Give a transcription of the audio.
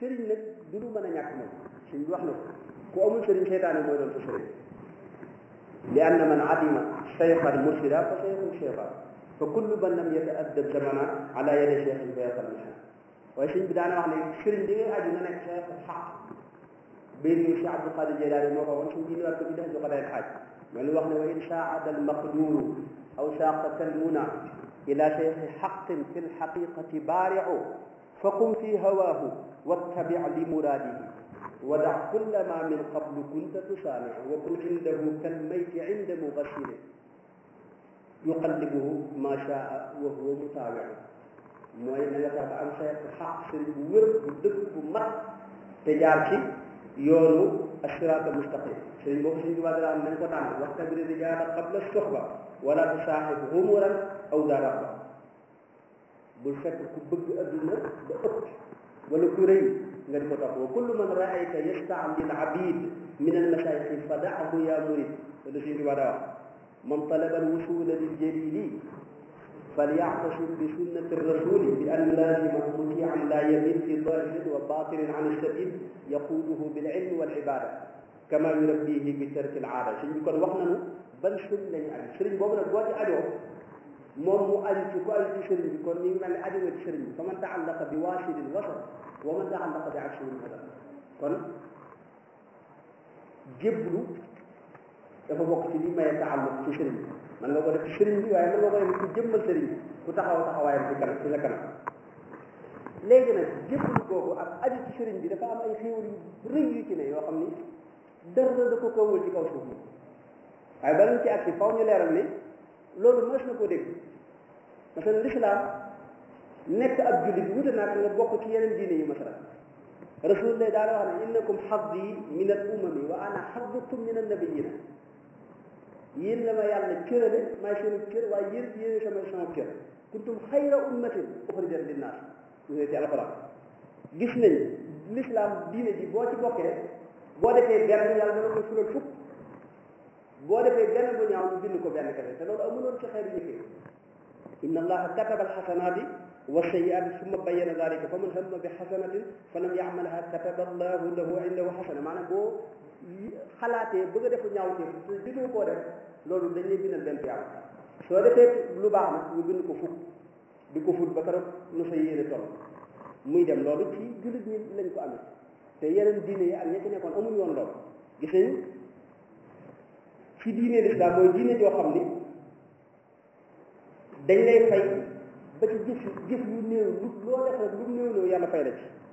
sëriñ nag du lu mën a ñàkk moom suñ wax na ko ku amul sëriñ seytaane mooy doon sa sëriñ li anna man adima cheykhan mursida fa cheikhun cheykhan fa kullu man lam yata'addab zamana ala yadi cheikhin fa yaqal mihan waaye sëñ bi daana wax ne sëriñ bi ngay aju na nekk cheikh xaq bay ni Cheikh Abdul Qadir Jeylaani moo ko woon suñ jindi waat ko bi def du xadaay xaaj mais lu wax ne wa in saada al maqduru aw saaqa kalmuna ila cheikhi xaqin fi lxaqiqati baariu faqum fi hawaahu wattabi li muraadihi wada kulla ma min qablu kunta tusaamiu wa kun indahu kalmayti inda mugassili yuqallibuhu ma shaa wa huwa mutaawiu mooy na nga tax ba am cheikh xaq sëriñ bu wér bu dëgg bu mat te jaar ci yoonu asiraat al mustaqim sëriñ boobu suñ tubaab dara am nañ ko tànn waxtabir rijaala qabla soxba wala tusaaxib humuran aw daraba bul fekk ku bëgg adduna ba ëpp wala ku rëy nga di ko topp wa kullu man raayta yastaalil abid min al masayixi fadaahu ya murid loolu suñ tubaab daa wax man talaba al wusula lil jalili فليعتصم بسنة الرسول بأن لازم مطيعا لا يميل في ظاهر وباطن عن السبيل يقوده بالعلم والعبادة كما يربيه بترك العادة سيدي كون wax nañu ban sëriñ lañu aju sëriñ boobu nag boo ci ajoo moom mu aju ci ku aju ci sëriñ bi kon ñu ngi mel ne aju nga ci sëriñ bi fa man taallaqa bi waasilin wasal wa man taallaqa bi aksilin wasal kon jéblu dafa bokk ci li maye taalluq ci sëriñ bi man nga ko def ci sëriñ bi waaye man nga ko def ci jëmmal sëriñ bi ku taxaw taxawaayam ci kanam ci sa kanam léegi nag jébbalu googu ak aju ci sëriñ bi dafa am ay xéewal yu rëy yu ci ne yoo xam ni dara da ko kawul ci kaw suuf moom waaye bala ñu ci agsi faw ñu leeral ni loolu mës na koo dégg parce que l'islam nekk ab jullit wute naa nga bokk ci yeneen diine yi masala rasulullah daal wax ne innakum xaddi min al umami wa ana xaddukum min an nabiyina yéen la ma yàlla cërale maay seen cër waaye yéen yéen sama sama cër kuntum xayra ummatin uxrijat linnaas ñu ci alxuraan gis nañ l'islam diine ji boo ci bokkee boo defee benn yàlla dana ko fulal fukk boo defee benn bu ñaaw ñu bind ko benn kese te loolu amuloon ci xeer ñi fi inna allaha kataba alxasanaati wa sayiaati summa bayyana dalika fa man hamma bi xasanatin fa lam yacmalha kataba allahu lahu indahu xasana maanaam boo xalaatee bëgg a defu ñaaw te te digoo koo def loolu dañ lay bindal benn tiyaab soo defee lu baax nag ñu bind ko fukk di ko fut ba keroog nu sa yéene toll muy dem loolu ci jullit ñi lañ ko amee te yeneen diine yi ak ña ci nekkoon amuñu woon loolu gis nañ ci diine lislaam mooy diine joo xam ni dañ lay fay ba ci jëf jëf yu néew lu loo def rek lu néew néew yàlla fay la ci